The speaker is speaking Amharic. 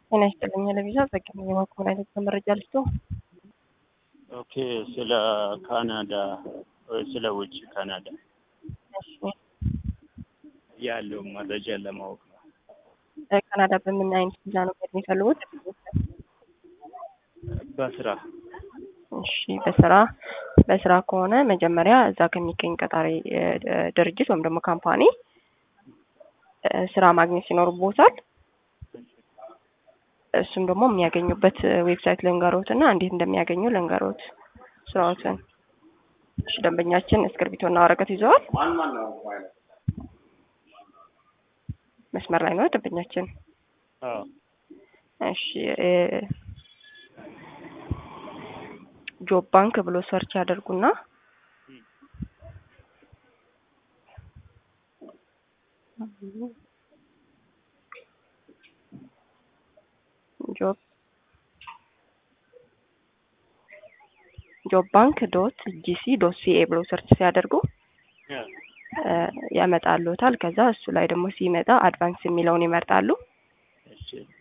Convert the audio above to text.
ጤና ይስጥልኝ። ለቪዛ ዘግኝ የማክሆን አይነት መረጃ ልስቶ ኦኬ፣ ስለ ካናዳ ወይ ስለ ውጭ ካናዳ ያለው መረጃ ለማወቅ ነው። ካናዳ በምን አይነት ቪዛ ነው መሄድ የሚፈልጉት? በስራ እሺ፣ በስራ በስራ ከሆነ መጀመሪያ እዛ ከሚገኝ ቀጣሪ ድርጅት ወይም ደግሞ ካምፓኒ ስራ ማግኘት ይኖርቦታል። እሱም ደግሞ የሚያገኙበት ዌብሳይት ልንገሮት እና እንዴት እንደሚያገኙ ልንገሮት ስራዎትን። እሺ፣ ደንበኛችን እስክርቢቶና ወረቀት ይዘዋል። መስመር ላይ ነው ደንበኛችን። አዎ፣ እሺ ጆብ ባንክ ብሎ ሰርች ያደርጉና ጆብ ጆብ ባንክ ዶት ጂሲ ዶት ሲኤ ብሎ ሰርች ሲያደርጉ ያመጣሉታል። ከዛ እሱ ላይ ደግሞ ሲመጣ አድቫንስ የሚለውን ይመርጣሉ። እሺ፣